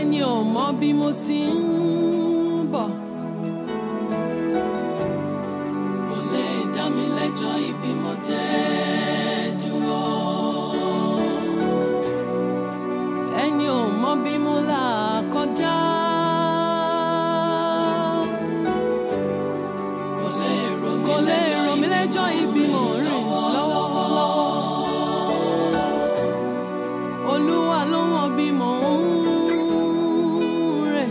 ẹni ò mọ bí mo ti ń bọ̀. kò lè dá mi lẹ́jọ́ ibi mo dé dúró. ẹni ò mọ bí mo là kọjá. kò lè rò mí lẹ́jọ́ ibi mo rìn lọ́wọ́lọ́wọ́. Olúwa ló mọ bí mò ń rìn.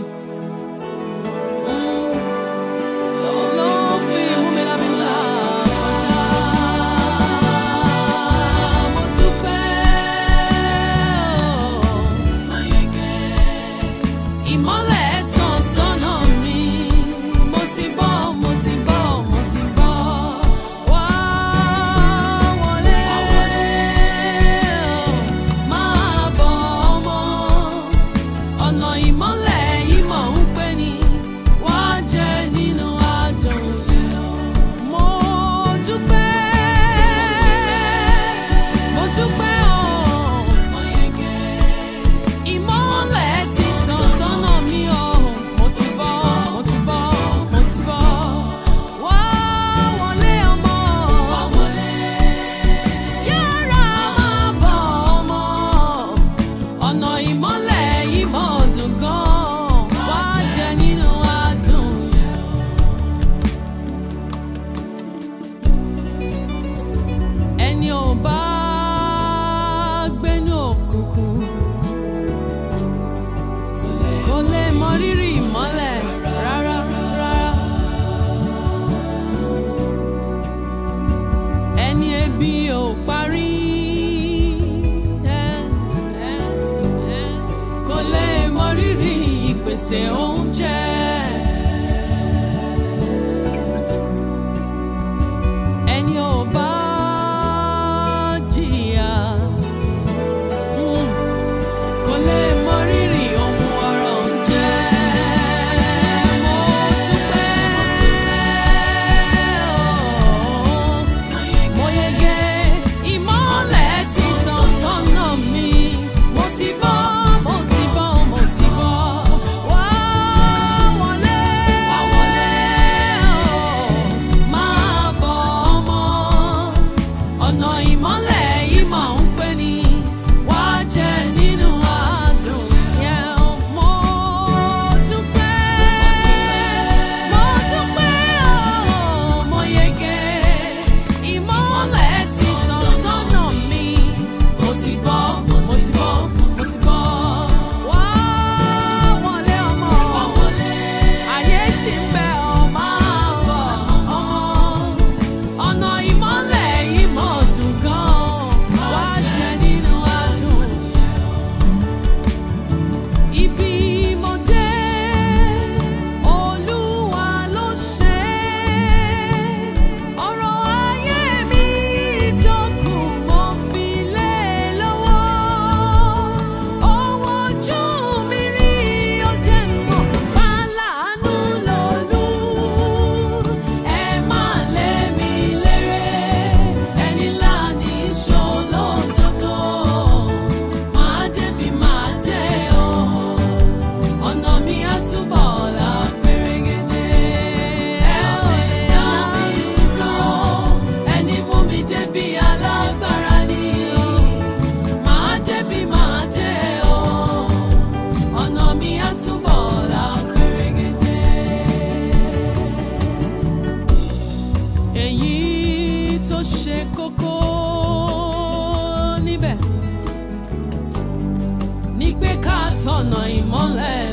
Ló fi mú mi lábí là kọjá. Mo dúpẹ́ ìmọ́lẹ̀ tàn sọ́nà mi. Mo ti bọ́, mo ti bọ́, mo ti bọ́. Wá wọlé, máa bọ̀ ọmọ ọ̀nà ìmọ́lẹ̀ yìí mọ̀ ń pè ní wá jẹ nínú adùn yẹn. Mo dúpẹ́, mo dúpẹ́ o. Ìmọ́lẹ̀ ti tàn sọ́nà mi o. Mo ti bọ́, mo ti bọ́, mo ti bọ́. Wá wọlé ọmọ. Yára máa bọ̀ ọmọ ọ̀nà ìmọ́lẹ̀ yìí mọ̀ dùn gan wá jẹ nínú adùn yẹn. ẹni ò bá gbénú òkùnkùn kò lè mọ rírì ìmọ́lẹ̀ rárá rárá. ẹni ebi ò parí ẹ, ẹ, ẹ, kò lè mọ rírì ìpèsè oúnjẹ. ẹni ò bá jìyà mm, kò lè mọ rírì ohun ọrọ̀ ń jẹ́. Mo dúpẹ́ o mo yege ìmọ́lẹ̀ ti tàn sọ́nà mi mo ti bọ́ mo ti bọ́ mo ti bọ́ wá wọlé wá wọlé o máa bọ̀ ọmọ ọ̀nà ìmọ́lẹ̀ yìí máa ń pè ní wá jẹ nínú adùn yẹn mo dúpẹ́ mo dúpẹ́ o mo yege ìmọ́lẹ̀ ti tàn sọ́nà mi mo ti bọ́ mo ti bọ́ mo ti bọ́ wá wọlé ọmọ ayé ṣì ń bẹ ọ máa bọ̀ ọmọ ọ̀nà ìmọ́lẹ̀ yìí mọ̀ dùn gan wá jẹ nínú adùn ibi mo dé olúwa ló ṣe ọ̀rọ̀ ayé mi tó kù mo fi lé lọ́wọ́ owó ojú mi rí ó jẹ́ mọ̀ fàlànà lòlú ẹ má lé mi léré ẹni láàní ṣòlò tótó máa débi máa dé o ọ̀nà mi á túbọ̀ là pérégedé ẹ ò lè dá mi dúró ẹni mú mi débi alágbára ni máa débi máa dé o ọ̀nà mi á túbọ̀ là pérégedé. èyí tó ṣe kókó níbẹ̀ ni pé ká tọ̀nà ìmọ́lẹ̀